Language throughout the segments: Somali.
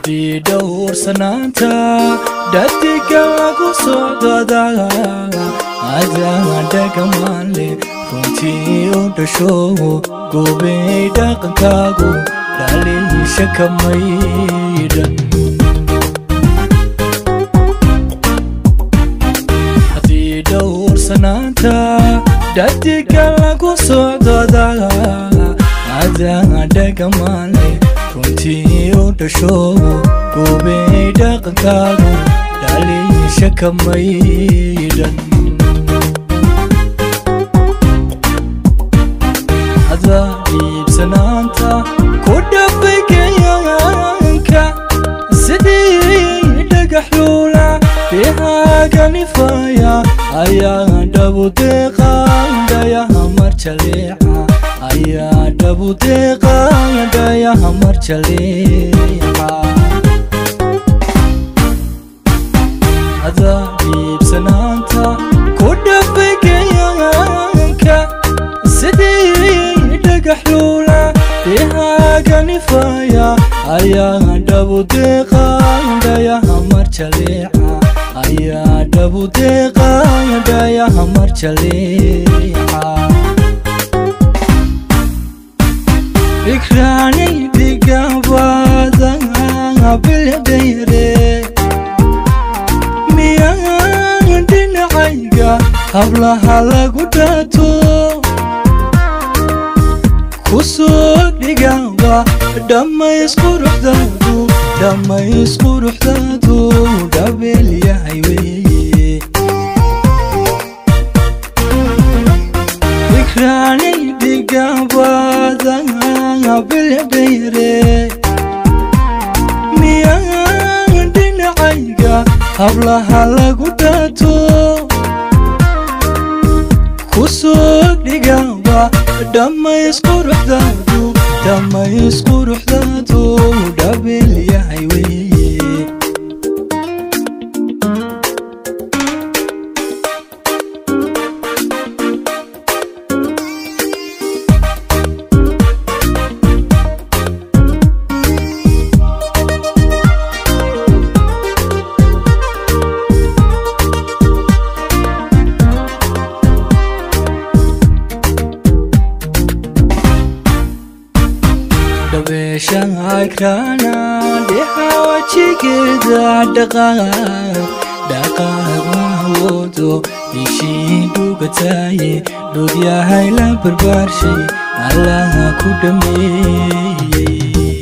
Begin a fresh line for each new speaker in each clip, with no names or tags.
haddii dhowrsanaanta dhadiga lagu socdada adadhagamaanle runtii u dhasho goobey dhaqankaagu dhaliisha ka maydhan haddii dhowrsanaanta dhadiga lagu socdada adadhagamaanle runtii u dhasho goobey dhaqankaagu dhaliisha ka maydhan hada dhiibsanaanta ku dhabaygayaanka sidii dhagax luula deehaaganifaya ayaa dhabudeeqaandhayaha marjaleeca ayaa dhabudeeqaandhayaha marjaleeca hada dhiibsanaanta ku dhabaygayaanka sidii dhagax luula deehaaganifaya ayaa dhabudeeqaandhayaha marjaleeca ayaa dhabudeeqaandhayaha marjaleeca ikraanay dhigabada bildayre miyaan dhinacayga hablaha lagu dhaato kusoo dhigaba dhammaysquruxdaadu dhammaysquruxdaadu dhabeelyahay weeye ikraanay dhigabada bildayre miyaan dhinacayga hablaha lagu dhaato kusoo dhigaba dhammaysquruxdaadu dhammaysquruxdaadu dhabeelyahay weeye dhabeeshahagrana dhexawajigeeda dhaqaaq dhaqaaq mahawoodo ishii dhugataaye dhudyahay la barbaarshay allaha ku dhameeyey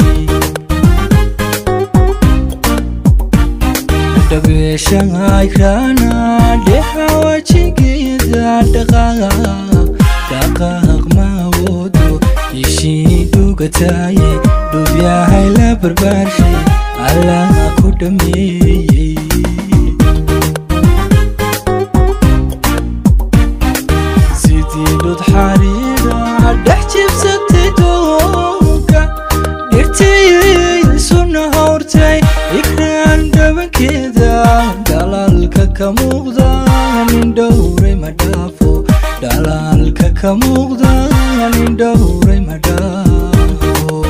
dhabeeshahagrana dhexawajigeeda dhaqaaq dhaqaaq mahawoodo ishii dhugataaye dhubyahay la barbaarshay allaha ku dhameeyey sidii dhud xariira dhex jibsatay doonka dhirtii suna hawrtay ikraan dhabankeeda dhalaalka ka muuqda nin dhowray ma dhaafo dhalaalka ka muuqda nin dhowray ma dhaafo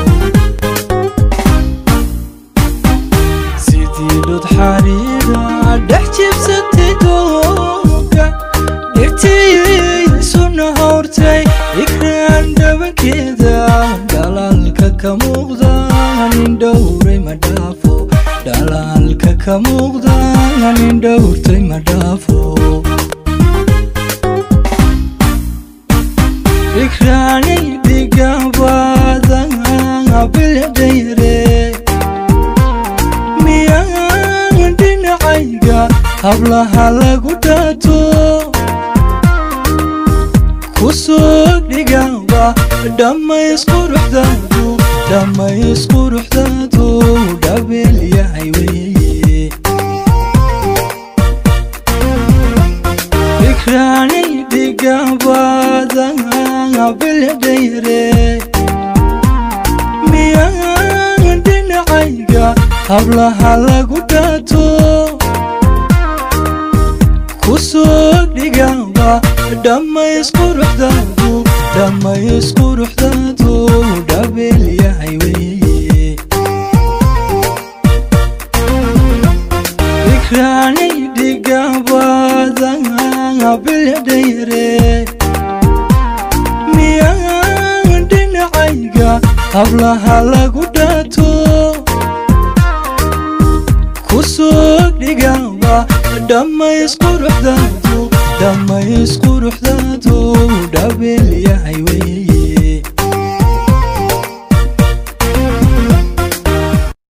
sidii dhud xariira dhex jibsatay doonka dhirtii suna hawrtay ikraan dhabankeeda dhalaalka ka muuqda nin dhowray ma dhaafo dhalaalka ka muuqda nin dhowrtay ma dhaafo ikraanay dhigabada bildayre miyaan dhinacayga hablaha lagu dhaato kusoo dhigaba dhammaysquruxdaadu dhammaysquruxdaadu dhabeelyahay weeye ikraanay dhigabada bildayre miyaan dhinacayga hablaha lagu dhaato kusoo dhigaba dhammaysquruxdaadu dhammaysquruxdaadu dhabeelyahay weeye miyaan dhinacayga hablaha lagu dhaato ku soo dhigaba dhammays quruxdaadu dhammays quruxdaadu dhabeel yahay wey